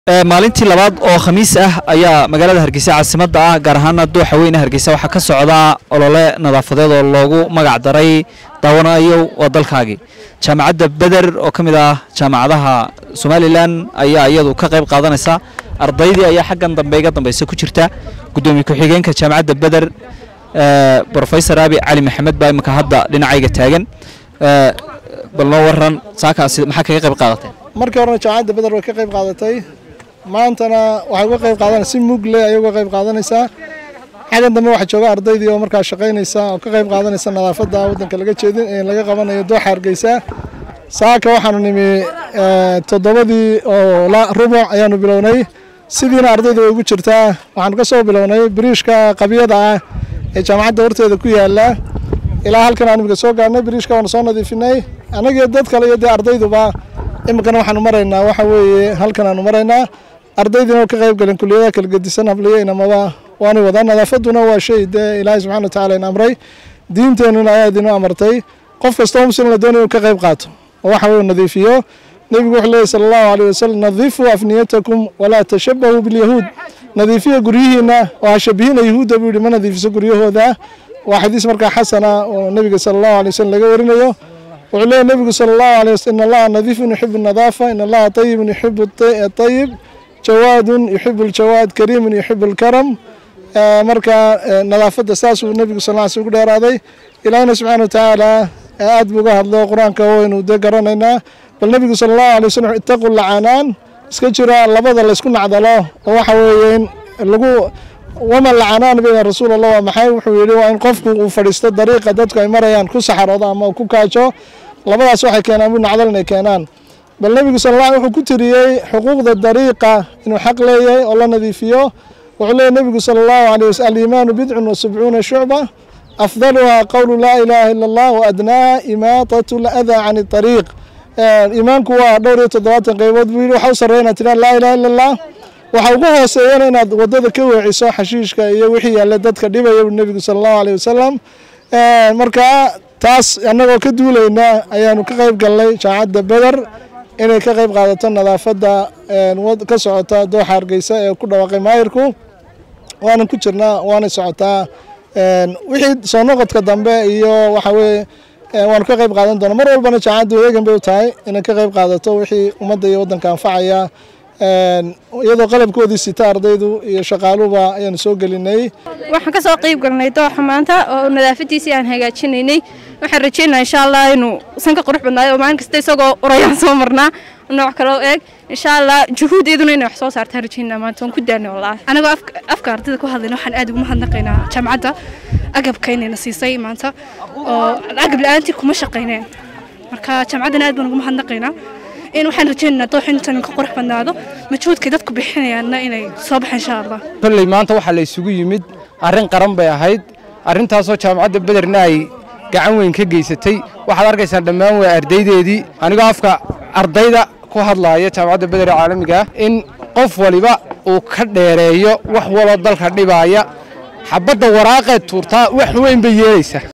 maalintii labaad oo khamiis ah ayaa magaalada hargeysa caasimadda ah gaar ahaana dooxa weyne hargeysa waxaa ka socda olole nadaafadeed oo loogu magac daray daawanayo waa dalkaagii jaamacadda beder oo ka mid ah jaamacadaha somalilan ayaa iyadu ka qayb qaadanaysa ardaydii ayaa xaggan dambe iga dambeysa ku jirta guddoomiye ku-xigeenka jaamacadda beder brofesor abi cali maxamed baa imika hadda dhinacayga taagan bal noo waran saakaasi maxaa kaga qayb qaadateen markii horena jaamacadda beder way ka qayb qaadatay maantana waxay uga qayb qaadanaysa si mug leh ayay uga qayb qaadanaysaa xaggan dambe waxaa jooga ardaydii oo markaa shaqaynaysa oo ka qayb qaadanaysa nadaafadda waddanka laga jeedin ee laga qabanayo dooxa hargeysa saaka waxaanu nimi toddobadii oo rubuc ayaanu bilownay sidiina ardayda way ugu jirtaa waxaanu ka soo bilownay biriishka qabyada ah ee jaamacadda horteeda ku yaala ilaa halkan aan imika soo gaarnay biriishka waanu soo nadiifinay annagiyo dad kale iyo dee ardayduba iminkana waxaanu maraynaa waxa weeye halkan aanu maraynaa ardaydiina ka qayb galeen kuliyadaha kala gedisan habliyo inamaba waanay wadaan nadaafadduna waa shay dee ilaahay subxana watacaala in amray diinteenuna ayaa idinu amartay qof kastoo muslim la doonaya inuu ka qayb qaato oo waxa weye nadiifiyo nebigu wuxuu leeyahy sala allahu alayh wasalam nadiifuu afniyatakum walaa tashabahuu bilyahuud nadiifiya guryihiina oo ha shabihina yahuudda buu yihi ma nadiifiso guryahooda waa xadiis markaa xasana oo nebiga sala allahu alay wasalam laga warinayo wuxuu leeyahy nebigu sala allahu alay waslm in allaha nadiifun yuxibu nadaafa in allaha tayibun yuxibu tayib jawaadun yuxibu aljawaad kariimun yuxibu alkaram marka nadaafadda saasuu nebigu sal sl ugu dheeraaday ilaahina subxana watacaala aad buu uga hadlo qur-aanka waynu dee garanaynaa bal nebigu sala allahu alay waslm itaqu lacanaan iska jira labada laysku nacdalo oo waxa weeye in lagu waman lacanaan bayna rasuul allah waa maxay wuxuu yidhi waa in qofku uu fadhiisto dariiqa dadku ay marayaan ku saxaroodo ama uu ku kaajo labadaas waxay keenaan buu nacdal inay keenaan bal nebigu sal alla wuxuu ku tiriyey xuquuqda dariiqa inuu xaq leeyahay oo la nadiifiyo wuxuu leeyahy nebigu sala allahu alay wasl aliimaanu bidcun wa sabcuuna shucba afdaluha qowlu laa ilaaha ila allah wa adnaaha imaatatu ladaa can ariiq iimaanku waa dhowr iyo toddobaatan qaybood buu yidhi waxa u sarreya inaad tidhaha laa ilaha illa allah waxa ugu hooseeyana inaad waddada ka weeciso xashiishka iyo wixii yaalle dadka dhibaya buu nebigu sala allahu aleyh wasalam marka taas annagoo ka duulayna ayaanu ka qayb galnay jaamacadda beder inay ka qayb qaadato nadaafadda ka socota dooxa hargeysa ee ku dhawaaqay maayirku waanan ku jirnaa waanay socotaa wixii soo noqodka dambe iyo waxa weye waanu ka qayb qaadan doona mar walbana jaamacaddu eegan bay u tahay inay ka qayb qaadato wixii ummadda iyo waddanka anfacaya iyadoo qalabkoodii sita ardaydu iyo shaqaaluba ayaanu soo gelinay waxaan ka soo qayb galnay dooxa maanta oo nadaafadiisii aan hagaajinaynay waxaan rajeynaa insha allah inuu san ka qurux badnaayo oo maalin kasta isagoo urayaan soo marnaa nooc kaloo eeg insha allah juhuudeeduna inay wax soo saartaan rajeynaa maanta waan ku daanay wallaahi anagoo afka ardayda ku hadlayna waxaan aad ugu mahadnaqaynaa jaamacadda agabka inayna siisay maanta oo agab la-aantii kuma shaqayneen marka jaamacaddana aad baan ugu mahadnaqaynaa in waxaan rajeynaynaa doox intan ka qurux badnaado majhuudkay dadku bixinayaanna inay soo baxaan insha allah kolley maanta waxaa la isugu yimid arrin qaran bay ahayd arrintaasoo jaamacadda bederna ay gacan weyn ka geysatay waxaad arkaysaan dhammaan waa ardaydeedii anigoo afka ardayda ku hadlaaya jaamacadda beder ee caalamiga ah in qof waliba uu ka dheereeyo wax waloo dalka dhibaaya xabadda waraaqeed tuurtaa wax weyn bay yeelaysaa